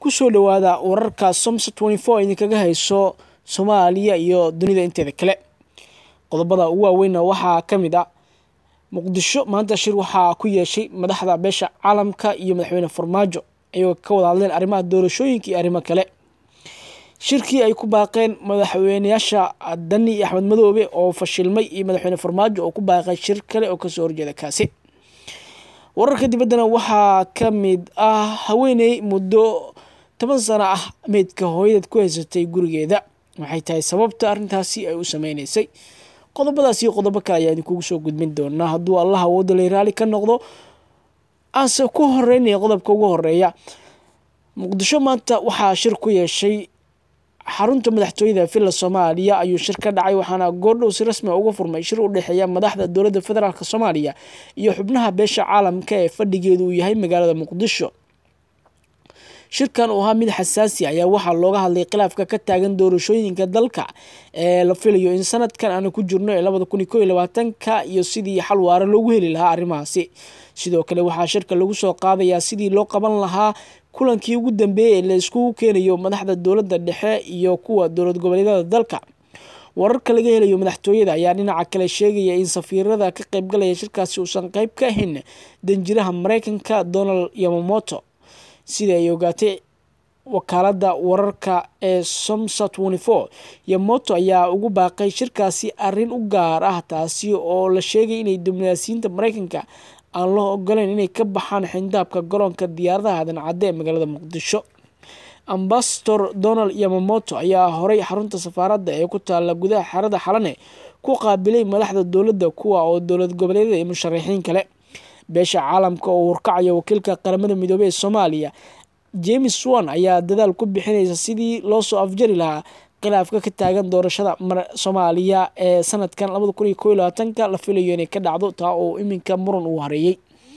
kusoo dhawaada wararka somsa idinkaga hayso soomaaliya iyo dunida inteeda kale qodobada ugu waaweynna waxaa ka mid ah muqdisho maanta shir waxaa ku yeeshay madaxda beesha caalamka iyo madaxweyne farmaajo ayagoo ka wada hadleen arrimaha doorashooyinka iyo arrimo kale shirkii ay ku baaqeen madaxweyneyaasha dani iyo axmed madoobe oo fashilmay iyo madaxweyne farmaajo oo ku baaqay shir kale oo kasoo horjeeda kaasi wararka dibaddana waxaa ka mid ah haweeney muddo toban sano ah meydka hooyadeed ku haysatay gurigeeda waxay tahay sababta arrintaasi ay u sameyneysay qodobadaas iyo qodobo kale ayaa idinkugu soo gudbin doonaa hadduu allah awooda lay raali ka noqdo aanse ku horeynaya qodobka ugu horeeya muqdisho maanta waxaa shir ku yeeshay xarunta madaxtooyada villa soomaaliya ayuu shir ka dhacay waxaana goordhow si rasmi uga furmay shir u dhexeeya madaxda dowladda federaalk soomaaliya iyo xubnaha beesha caalamka ee fadhigeedu uu yahay magaalada muqdisho shirkan uu ahaa mid xasaasi ayaa waxaa looga hadlay khilaafka ka taagan doorashooyinka dalka ee la filayo in sanadkan aanu ku jirno ee labada kun iyo ko iyo labaatanka iyo sidii xal waare loogu heli lahaa arrimahaasi sidoo kale waxaa shirka lagu soo qaadayaa sidii loo qaban lahaa kulankii ugu dambeeyey ee la iskugu keenayo madaxda dowladda dhexe iyo kuwa dowlad goboleedyada dalka wararka laga helayo madaxtooyada ayaa dhinaca kale sheegaya in safiirada ka qaybgalaya shirkaasi uusan qeyb ka ahayn danjiraha mareykanka donald yamamoto sida ay ogaatay wakaalada wararka ee somsa yamoto ayaa ugu baaqay shirkaasi arin u gaar ah taasi oo la sheegay inay diblomaasiyiinta mareykanka aan loo ogoleyn inay ka baxaan xindaabka garoonka diyaaradaha dancadde ee magaalada muqdisho ambasador donald yamamoto ayaa horay xarunta safaaradda ee ku taala gudaha xerada xalane ku qaabilay madaxda dowladda kuwa oo dowlad goboleedyada iyo musharaxiin kale beesha caalamka oo warkacaya wakiilka qaramada midoobey ee soomaaliya james wan ayaa dadaal ku bixinaysa sidii loo soo afjari lahaa khilaafka ka taagan doorashada soomaaliya ee sanadkan labada kun iyo ko iyo labaatanka la filayo inay ka dhacdo taa oo iminka muran uu hareeyey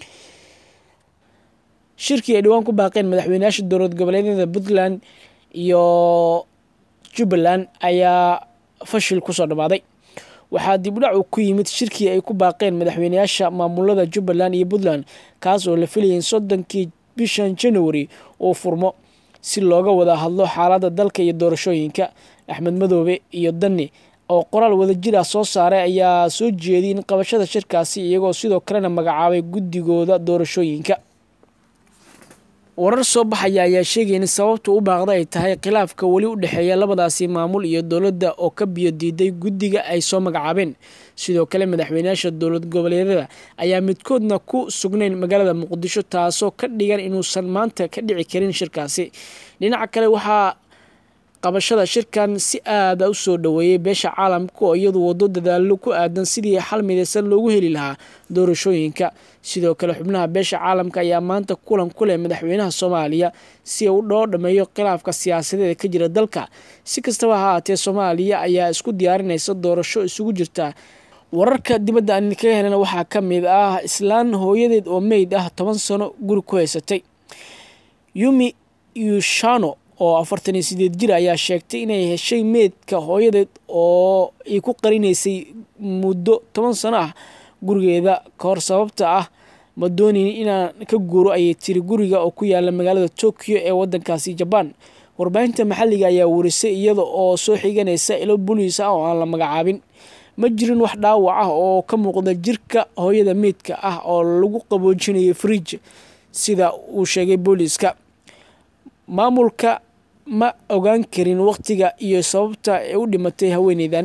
shirkii ay dhowaan ku baaqeen madaxweyneyaasha dowlad goboleedyada puntland iyo jubbaland ayaa fashil kusoo dhammaaday waxaa dibdhac uu ku yimid shirkii ay ku baaqeen madaxweyneyaasha maamulada jubbaland iyo puntland kaas oo la filayay in soddonkii bishan january uu furmo si looga wada hadlo xaaladda dalka iyo doorashooyinka axmed madoobe iyo dani oo qoraal wadajir ah soo saaray ayaa soo jeediyay in qabashada shirkaasi iyagoo sidoo kalena magacaabay guddigooda doorashooyinka warar soo baxaya ayaa sheegaya in sababta u baaqda ay tahay khilaafka weli u dhexeeya labadaasi maamul iyo dowladda oo ka biyo diiday guddiga ay soo magacaabeen sidoo kale madaxweyneyaasha dowlad goboleedyada ayaa midkoodna ku sugnayn magaalada muqdisho taasoo ka dhigan inuusan maanta ka dhici karin shirkaasi dhinaca kale waxaa qabashada shirkan si aada u soo dhoweeyey beesha caalamka oo iyadu wado dadaalo ku aadan sidii xal midaysan loogu heli lahaa doorashooyinka sidoo kale xubnaha beesha caalamka ayaa maanta kulan ku leh madaxweynaha soomaaliya si uu dhoo dhameeyo khilaafka siyaasadeeda ka jira dalka si kastaba ha haatee soomaaliya ayaa isku diyaarinaysa doorasho isugu jirta wararka dibadda aan idinkaga helana waxaa ka mid ah islaan hooyadeed oo meyd ah toban sano guri ku haysatay yumi yushano oo afartan iyo sideed jir ayaa sheegtay inay heshay meydka hooyadeed oo ay ku qarinaysay muddo toban sano ah gurigeeda kahor sababta ah ma doonin inaan ka guuro ayay tiri guriga oo ku yaala magaalada tokyo ee wadankaasi jabaan warbaahinta maxalliga ayaa warisay iyada oo soo xiganaysa ilo boliis ah oo aan la magacaabin ma jirin wax dhaawac ah oo ka muuqda jirka hooyada meydka ah oo lagu qaboojinayay fridj sida uu sheegay booliiska maamulka ma ogaan karin waqtiga iyo sababta ee u dhimatay haweeneydan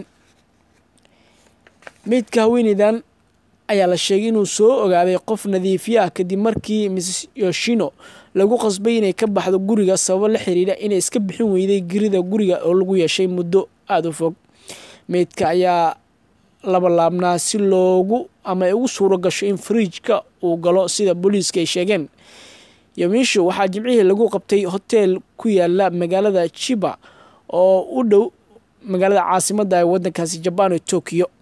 meydka haweeneydan ayaa la sheegay inuu soo ogaaday qof nadiifiye ah kadib markii mrs yoshino lagu qasbay inay ka baxdo guriga sababo la xiriira inay iska bixin weyday gerida guriga oo lagu yeeshay muddo aada u fog meydka ayaa labalaabnaa si loogu ama ay ugu suuro gasho in fariijka uu galo sida booliiska ay sheegeen yomisho waxaa jimcihii lagu qabtay hoteel ku yaala magaalada jiba oo u dhow magaalada caasimadda ee wadankaasi jabaan ee tokyo